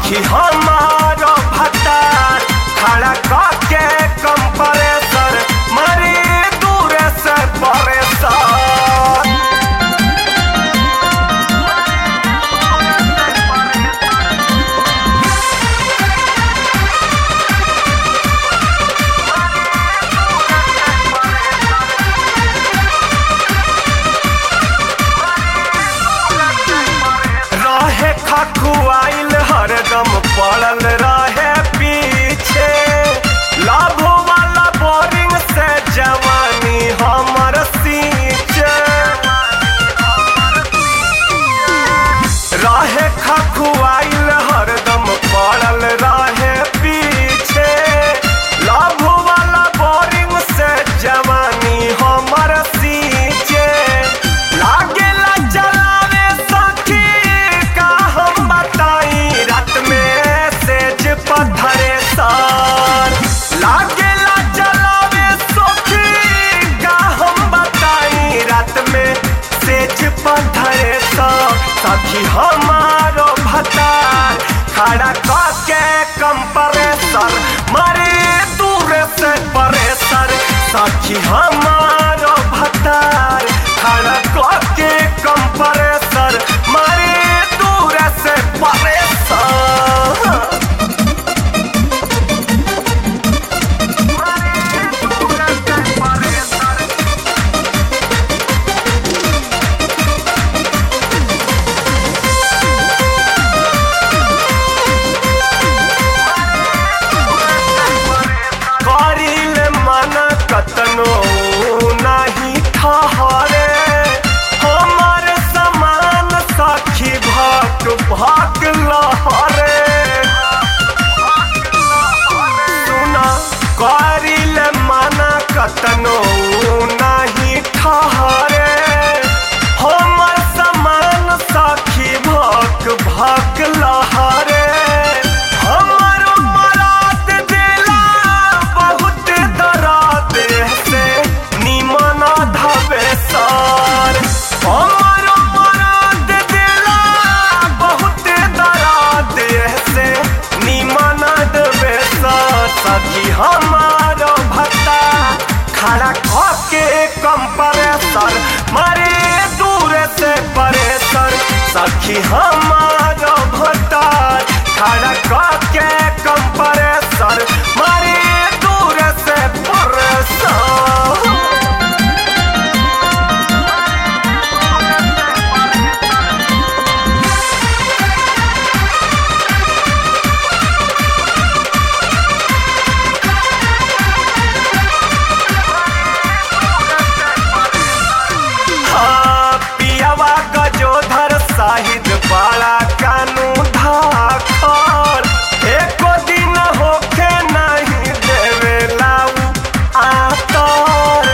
सखी हमारो भतार खड़ा करके कंप्रेसर मरी दूर से परेशान रहे खखुआइल हरदम पड़ल रहे पीछे लाभ वाला बोरिंग से जवानी हमर सींचे रहे खखुआइल हरदम पड़ल रहे पीछे लाभ वाला बोरिंग से जवानी हमर सींचे लागेला चलावे सखी का हम बताई रात में सेज पत्थरे सार लागेला चलावे सखी का हम बताई रात में सेज पत्थरे सार सखी हमारो भतार खड़ा करके कंप्रेसर मारे दूर से परेसर सखी हमारो भतार खड़ा करके कंप्रेसर मारे दूर से परेसर करिल मन कतनो नाही ठहरे हमर समान सखी भक भक लहरे सुना करिल मन कतनो नाही ठहरे हमर समान सखी भक भक लहरे हमर मरात दिला बहुत दराद से निमन धबे सर हमर मरात दिला बहुत दराद से निमन धबे सर सखी हमार भत्ता खड़ा करके कंप्रेसर मारे दूर से परेसर सखी हमार भत्ता खड़ा करके कंप्रेसर मारे दूर से परेसर हाँ, पियावा गजोधर साहिद बाड़ा कानू धाखर एको दिन होखे नहीं देवे लाऊ आतर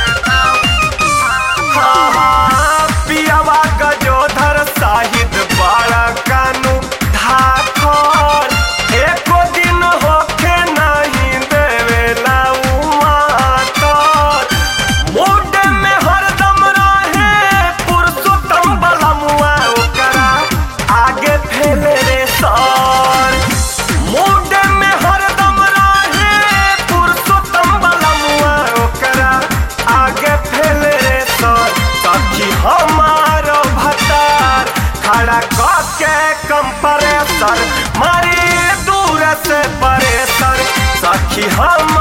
हाँ, हाँ, पियावा गजोधर साहिद बाड़ा कानू धाखर एको दिन होखे नहीं देवे लाऊ आतर मूड में हरदम रहे पुरुषोत्तम बलमुआ ओकरा आगे फैले रे सर मूड में हरदम रहे पुरुषोत्तम बलमुआ ओकरा आगे फैले रे सर सखी हमारो भतार खड़ा करके कंप्रेसर मारी दूर से परेसर सखी हम